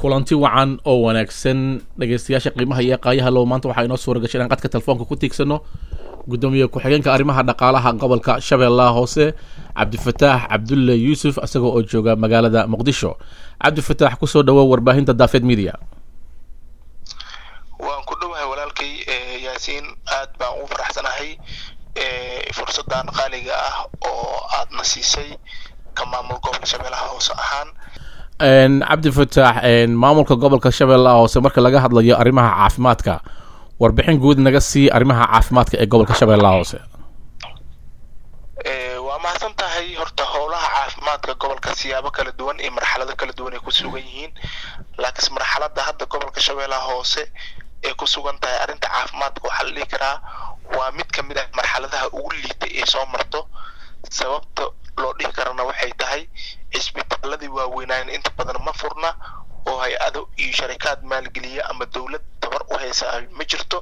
kulanti wacan oo wanaagsan dhegeystayaasha qiimaha iyo qaayaha low maanta waxaa inoo suura gashay inaan qadka telefoonka ku tiigsano gudoomiye ku-xigeenka arrimaha dhaqaalaha gobolka shabeellaha hoose cabdifataax cabdulle yuusuf isagoo oo jooga magaalada muqdisho cabdifataax kusoo dhawow warbaahinta daafeed media waan ku dhowahay walaalkay yaasiin aad baan ugu faraxsanahay fursadan qaaliga ah oo aadna siisay ka maamul gobolka shabeellaha hoose ahaan cabdifataax maamulka gobolka shabeellaha hoose marka laga hadlayo arrimaha caafimaadka warbixin guud naga sii arrimaha caafimaadka ee gobolka shabeellaha hoose waa mahadsan tahay horta howlaha caafimaadka gobolka siyaabo kala duwan iyo marxalado kala duwan ay ku sugan yihiin laakiinse marxalada hadda gobolka shabeellaha hoose ee ku sugan tahay arrinta caafimaadka waxaa la dhihi karaa waa mid ka mid ah marxaladaha ugu liitay ee soo marto sababta loo dhihi karana waxay tahay cisbitaaladii waaweynaayen inta badan ma furna oo hay-ado iyo sharikaad maalgeliya ama dowlad tabar u haysa ma jirto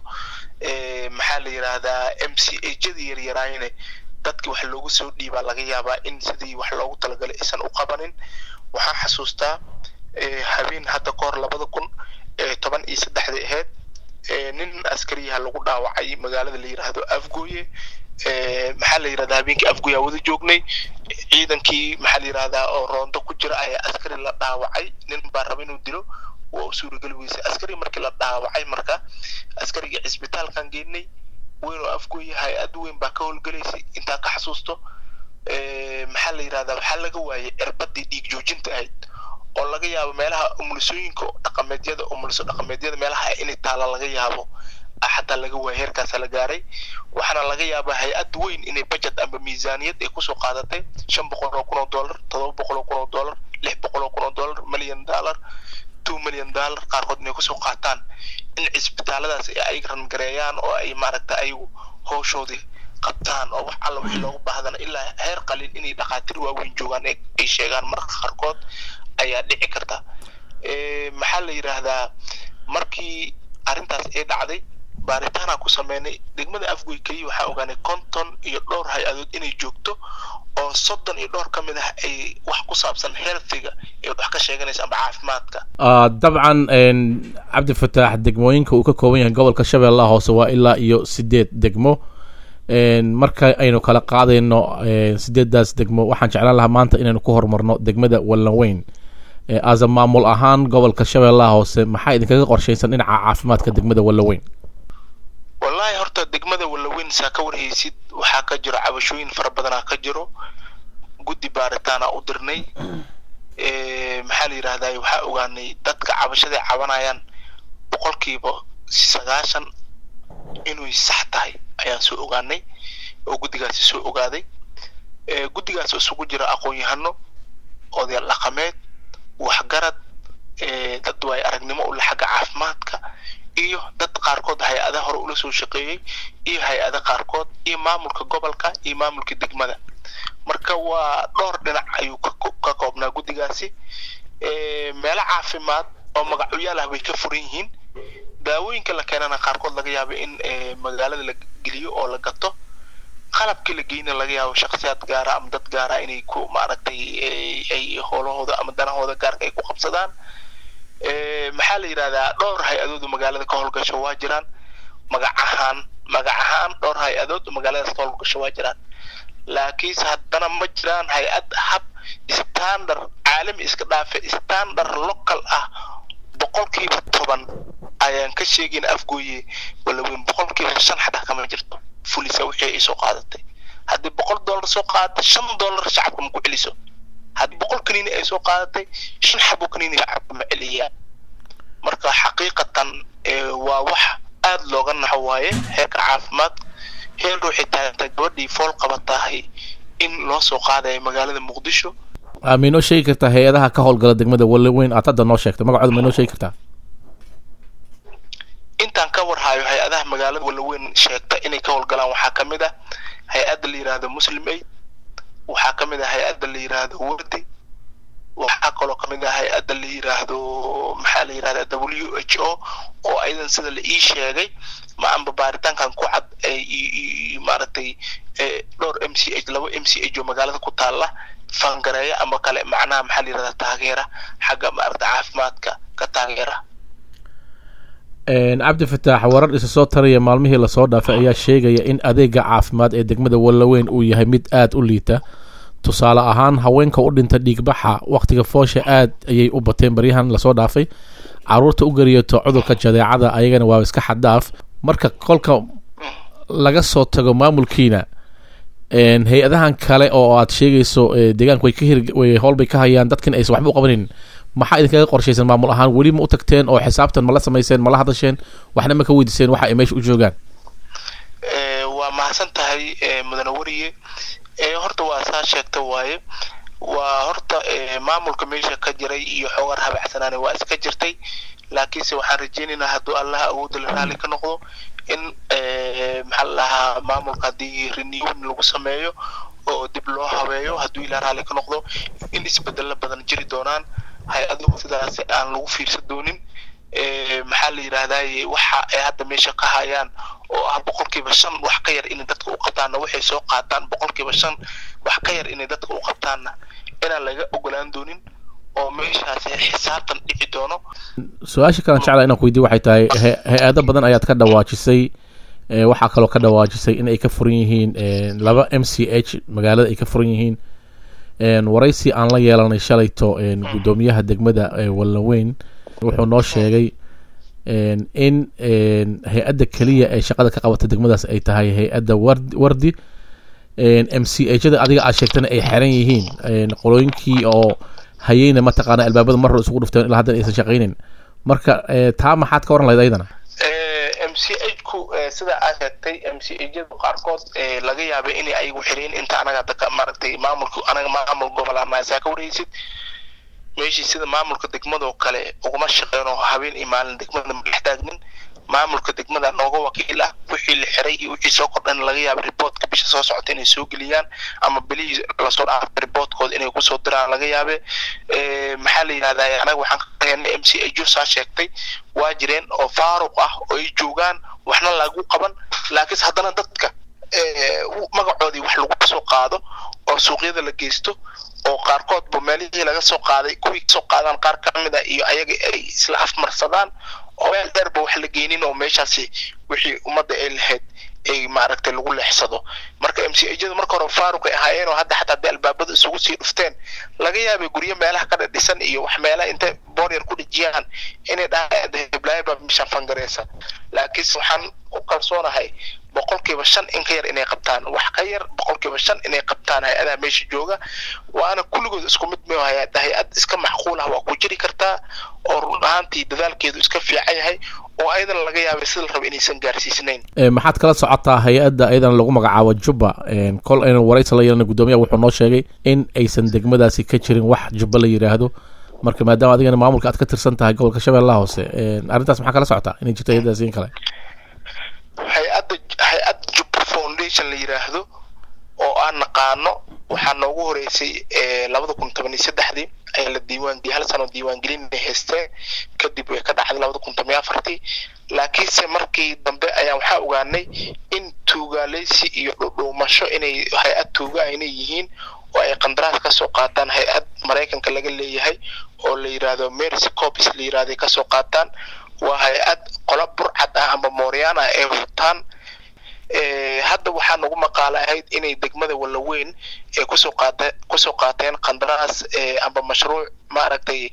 maxaa la yidhaahdaa m c ajadii yaryaraayne dadki wax loogu soo dhiibaa laga yaabaa in sidii wax loogu talagalay aysan u qabanin waxaan xasuustaa habeen hadda ka hor labada kun toban iyo saddexdii ahayd nin askariyaha lagu dhaawacay magaalada la yidhaahdo afgooye maxaa la yidhahdaa habeenkii afgooyaa wada joognay ciidankii maxaa la yidhahdaa oo roondo ku jira ayaa askari la dhaawacay nin baa raba inuu dilo waa u suurageli weysay askari markii la dhaawacay marka askarigii cisbitaalkan geenay weyn oo afgooye hay-ad weyn baa ka howlgelaysay intaa ka xasuusto maxaa la yidhahdaa waxaa laga waayay cirbadii dhiig joojinta ahayd oo laga yaabo meelaha umulisooyinka dhaqameedyada umuliso dhaqameedyada meelaha inay taala laga yaabo xataa laga waaya heerkaasa la gaaray waxaana laga yaabaa hay-ad weyn inay budget amba miisaaniyad ay kusoo qaadatay shan boqol oo kun oo dollar todoba boqol oo kun oo dollar lix boqol oo kun oo dollar million dollar two million dollar qaarkood inay kusoo qaataan in cisbitaaladaas ay rangareeyaan oo ay maaragta ayagu howshoodii qabtaan oo wax alla wixii loogu baahdana ilaa heer qalin inay dhakhaatiir waaweyn joogaan ay sheegaan marka qaarkood ayaa dhici karta maxaa la yidhaahdaa markii arrintaas ay dhacday baaritaana ku sameynay degmada afgoy keliya waxaa ogaanay konton iyo dhowr hay-adood inay joogto oo soddon iyo dhowr ka mid ah ay wax ku saabsan healthiga ay wax ka sheeganaysa amba caafimaadka dabcan cabdifataax degmooyinka uu ka kooban yahay gobolka shabeellaha hoose waa ilaa iyo sideed degmo marka aynu kala qaadayno sideedaas degmo waxaan jeclaan lahaa maanta inaynu ku horumarno degmada wallanweyn asa maamul ahaan gobolka shabeellaha hoose maxaa idinkaga qorshaysan dhinaca caafimaadka degmada wallanweyn wallahi horta degmada wallaweyn saa ka warhaysid waxaa ka jiro cabashooyin fara badanaa ka jiro guddi baaritaana u dirnay maxaa la yidhahdaa waxaa ogaanay dadka cabashaday cabanayaan boqolkiiba sagaashan inay sax tahay ayaan soo ogaanay oo guddigaasi soo ogaaday guddigaas isugu jira aqoon-yahano odayaal dhaqameed waxgarad dad waay aragnimo ule xagga caafimaadka iyo dad qaarkood hay-ada hore ula soo shaqeeyey iyo hay-ada qaarkood iyo maamulka gobolka iyo maamulka degmada marka waa dhowr dhinac ayuu ka koobnaa guddigaasi meelo caafimaad oo magacyaal ah bay ka furan yihiin daawooyinka la keenana qaarkood laga yaabo in magaalada la geliyo oo la gato qalabkii la geyna laga yaabo shaksiyaad gaara ama dad gaara inay ku maaragtay ay howlahooda ama danahooda gaarka ay ku qabsadaan maxaa la yidhahdaa dhowr hay-adood magaalada ka howlgasho waa jiraan magac ahaan magac ahaan dhowr hay-adood magaaladaas ka howlgasho waa jiraan laakiinse haddana ma jiraan hay-ad hab standard caalami iska dhaafe standard local ah boqolkiiba toban ayaan ka sheegayna afgooye walaweyn boqolkiiba shan xataa kama jirto fulisa wixii ay soo qaadatay haddii boqol dollar soo qaadatay shan dollar shacabka ma ku celiso haddii boqol kaniini ay soo qaadatay shan xabo kaniini shacabka ma celiyaan marka xaqiiqatan waa wax aada looga naxo waaye heerka caafimaad heer ruuxay taagantay gabadhii fool qabatahay in loo soo qaadayo magaalada muqdisho ma inoo sheegi kartaa hay-adaha ka howlgala degmada walloweyn aad hadda noo sheegtay magacooda ma inoo sheegi kartaa intaan ka warhayo hay-adaha magaalada walloweyn sheegta inay ka howlgalaan waxaa ka mid ah hay-adda la yidhaahdo muslim aid waxaa ka mid ah hay-adda la yidhaahdo wardi waxaa kaloo ka mid ah hay-adda la yidhaahdo maxaa la yidhahdaa w h o oo ayadan sida la ii sheegay ma amba baaritaankan ku cad maaragtay dhowr m c h laba m c h oo magaalada ku taala fangareeya ama kale macnaha maxaa la yidhahdaa taageera xagga maaragta caafimaadka ka taageera cabdi fataax warar isa soo taraya maalmihii lasoo dhaafay ayaa sheegaya in adeega caafimaad ee degmada wallaweyn uu yahay mid aada u liita tusaale ahaan haweenka u dhinta dhiigbaxa wakhtiga foosha aad ayay u bateen baryahan lasoo dhaafay caruurta u gariyato cudurka jadeecada ayagana waa iska xaddaaf marka kolka laga soo tago maamulkiina hay-adahan kale oo aad sheegayso deegaanka way ka hir howlbay ka hayaan dadkin aysan waxba u qabanin maxaa idinkaga qorshaysan maamul ahaan weli ma u tagteen oo xisaabtan ma la samayseen ma la hadasheen waxna ma ka weydiiseen waxa ay meesha u joogaan waa mahadsan tahay mudane weriye horta waa saa sheegta waaye waa horta maamulka meesha ka jiray iyo xoogar habacsanaani waa iska jirtay laakiinse waxaan rajeynaynaa hadduu allaha awoodda la raali ka noqdo in maxaa la dhahaa maamulka haddii renewin lagu sameeyo oo dib loo habeeyo hadduu ilaa raali ka noqdo in isbedelo badan jiri doonaan hay-aduhu sidaas aan lagu fiirsan doonin maxaa la yidhaahdaye waxa ay hadda meesha ka hayaan oo ah boqolkiiba shan wax ka yar inay dadka u qabtaanna waxay soo qaataan boqolkiiba shan wax ka yar inay dadka u qabtaanna inaan laga ogolaan doonin oo meeshaasi xisaabtan dhici doono su-aasha kalan jeclaa inaan ku weydiye waxay tahay hay-ado badan ayaad ka dhawaajisay waxaa kaloo ka dhawaajisay in ay ka furan yihiin laba m c h magaalada ay ka furan yihiin waraysi aan la yeelanay shalayto guddoomiyaha degmada wallaweyn wuxuu noo sheegay in hay-adda keliya ee shaqada ka qabata degmadaas ay tahay hay-adda wardi m c hada adiga aad sheegtana ay xeran yihiin qolooyinkii oo hayeyna mataqaana albaabada mar hore isugu dhufteen ilaa haddan aysan shaqaynin marka taa maxaad ka waran lahayd ayadana m c h ku sida aad sheegtay m c hyadu qaarkood laga yaabay inay ayagu xireen inta anaga hadda maaragtay maamulka anaga maamul gobolaasaa ka wareysid meeshii sida maamulka degmadoo kale uguma shaqeynoo habeen iyo maalin degmada ma dhex taagnin maamulka degmada nooga wakiil ah wixii la xiray iyo wixii soo kordhan laga yaaba riboortka bisha soo socota inay soo geliyaan ama bilihii lasoo dhaafay riboortkooda inay kusoo diraan laga yaabe maxaa la yidhahdaa anaga waxaan ka heynay m c ajo saa sheegtay waa jireen oo faaruq ah oo ay joogaan waxna lagu qaban laakiinse haddana dadka magacoodii wax lagu soo qaado oo suuqyada la geysto oo qaarkoodba meelihii laga soo qaaday kuwii kasoo qaadaan qaar ka mid a iyo ayaga ay isla afmarsadaan oo meel dheerba wax la geynin oo meeshaasi wixii ummadda ay lahayd ay maaragtay lagu leexsado marka m c ajada marka hore faaruq ay ahaayeen oo hadda xataa hadii albaabada isugu sii dhufteen laga yaabay guryo meelaha ka dhadhisan iyo wax meelaha intay booryar ku dhejiyaan inay dhahablaayo baa mishaan fangareysa laakiinse waxaan u kalsoonahay boqolkiiba shan in ka yar inay qabtaan wax ka yar boqolkiiba shan inay qabtaan hay-adaha meesha jooga waana kulligood isku mid ma hay-ad hay-ad iska macquul ah waa ku jiri kartaa oo run ahaantii dadaalkeedu iska fiican yahay oo ayadana laga yaabay sida la raba inaysan gaarsiisnayn maxaad kala socotaa hay-adda ayadana lagu magacaabo jubba kol aynu waraysi la yeelana guddoomiyaha wuxuu noo sheegay in aysan degmadaasi ka jirin wax jubba la yidhaahdo marka maadaama adigana maamulka aad ka tirsan tahay gobolka shabeellaha hoose arrintaas maxaa kala socotaa inay jirto hay-addaasi in kale hay-adda hay-ad jubba foundation la yidhaahdo oo aan naqaano waxaa noogu horeysay labada kun toban iyo saddexdii ayaa la diiwaangeliy hal sano diiwaangelin ay haysteen kadib way ka dhacday labada kun toban iyo afartii laakiinse markii dambe ayaa waxaa ogaanay in tuugaaleysi iyo dhudhuumasho inay hay-ad tuuga inay yihiin oo ay qandaraas kasoo qaataan hay-ad maraykanka laga leeyahay oo la yidhaahdo mercy copis la yidhahday kasoo qaataan waa hay-ad qola burcad ah ama mooriyaan ah ay wataan hadda waxaa nagu maqaalo ahayd inay degmada wallaweyn ay kusoo qaata kusoo qaateen qandaraas amba mashruuc maaragtay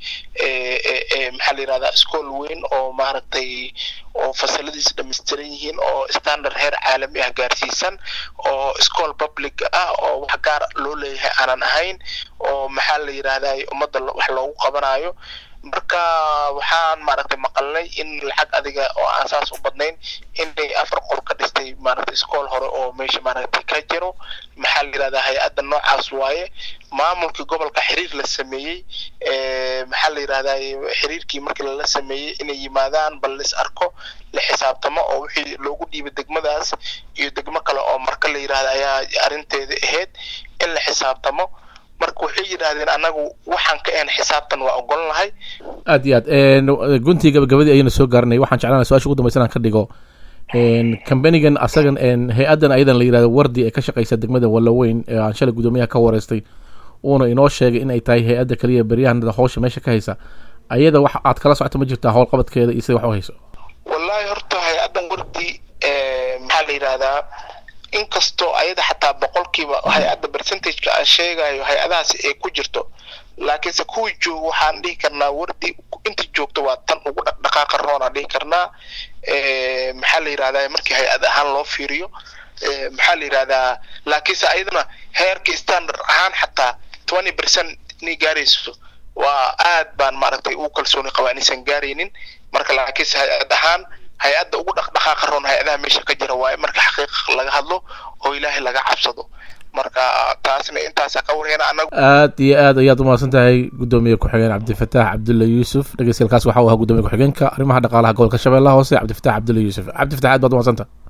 maxaa la yidhahdaa school weyn oo maaragtay oo fasaladiisa dhammaystiran yihiin oo standard heer caalami ah gaarsiisan oo school public ah oo wax gaar loo leeyahay aanan ahayn oo maxaa la yidhahdaa ummadda wax loogu qabanayo marka waxaan maaragtay maqalnay in lacag adiga oo aan saas u badnayn inay afar qol ka dhistay maaragtay iskool hore oo meesha maaragtay ka jiro maxaa la yidhahdaa hay-adda noocaas waaye maamulkii gobolka xiriir la sameeyey maxaa la yidhahdaa xiriirkii markii lala sameeyey inay yimaadaan bal lis arko la xisaabtamo oo wixii loogu dhiibay degmadaas iyo degmo kale oo marka la yidhahda ayaa arrinteeda ahayd in la xisaabtamo marka waxay yidhaahdeen anagu waxaan ka ahan xisaabtan waa ogolan lahay aad iyo aad guntii gabagabadii ayayna soo gaaranay waxaan jeclaanay su-aasha ugu dambaysa inaan ka dhigo kambanigan asagan hay-addan ayadan la yidhahdo wardi ee ka shaqeysa degmada wallaweyn ee aan shalay guddoomiyaha ka wareystay uuna inoo sheegay in ay tahay hay-adda kaliya beryahanada howsha meesha ka haysa ayada wax aad kala socota ma jirtaa howlqabadkeeda iyo sida wax u hayso wallahi horta hay-addan wardi maxaa la yidhahdaa inkastoo ayada xataa boqolkiiba hay-adda percentageka aan sheegayo hay-adahaas ay ku jirto laakiinse kuwii joogo waxaan dhihi karnaa wardi inta joogto waa tan ugu dhaqdhaqaaqa roon aan dhihi karnaa maxaa la yidhahdaa markii hay-ad ahaan loo fiiriyo maxaa la yidhahdaa laakiinse ayadana heerkii standard ahaan xataa twenty percent inay gaarayso waa aad baan maaragtay ugu kalsooni qabaa inaysan gaaraynin marka laakiinse hay-ad ahaan hay-adda ugu dhaqdhaqaaqa roon hay-adaha meesha ka jira waaye marka xaqiiqa laga hadlo oo ilaahay laga cabsado marka taasna intaasaa ka warheena anagu aad iyo aad ayaad umahadsan tahay guddoomiye ku-xigeen cabdifataax cabdulla yuusuf dhegeystayaelkaas waxa uu ahaa guddoomiye ku-xigeenka arrimaha dhaqaalaha gobolka shabeellaha hoose cabdifataax cabdulla yuusuf cabdifataax aad baad umahadsanta